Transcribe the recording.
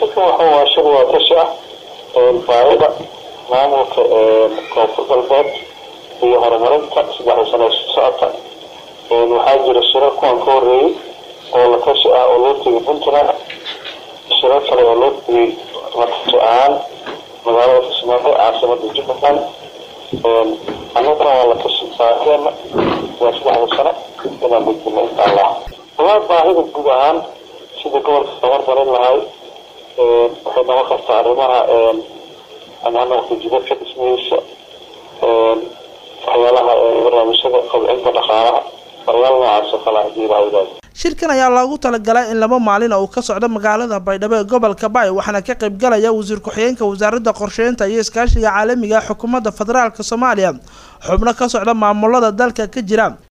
shirka waxa waa shir waa tashi ah baarida maamulka koonfur galbeed iyo horumarinta saddexda sano socota waxaa jira shiro kuwan ka horeeyey oo la tashi ah oo loo tegay puntland shiro kale oo loo tegay latashi ahaan magaalada kismaayo caasimada jubbaland annagana waa la tashi baahideena waa saddexda sano inaan gudbino insha allah walaa baahida guud ahaan sida gobolka tabarbarin lahay waxay noqon kartaa arrimaha ama ha noqoto jidadka dhismihiisa waxyaalaha barnaamijyada kobcinta dhaqaalaha waxyaala noocaas oo kale hadii la hawdaay shirkan ayaa loogu talagalay in laba maalin uu ka socdo magaalada baydhabo ee gobolka baay waxaana ka qayb galaya wasiir ku-xigeenka wasaaradda qorsheynta iyo iskaashiga caalamiga xukuumadda federaalk soomaaliya xubno ka socda maamulada dalka ka jira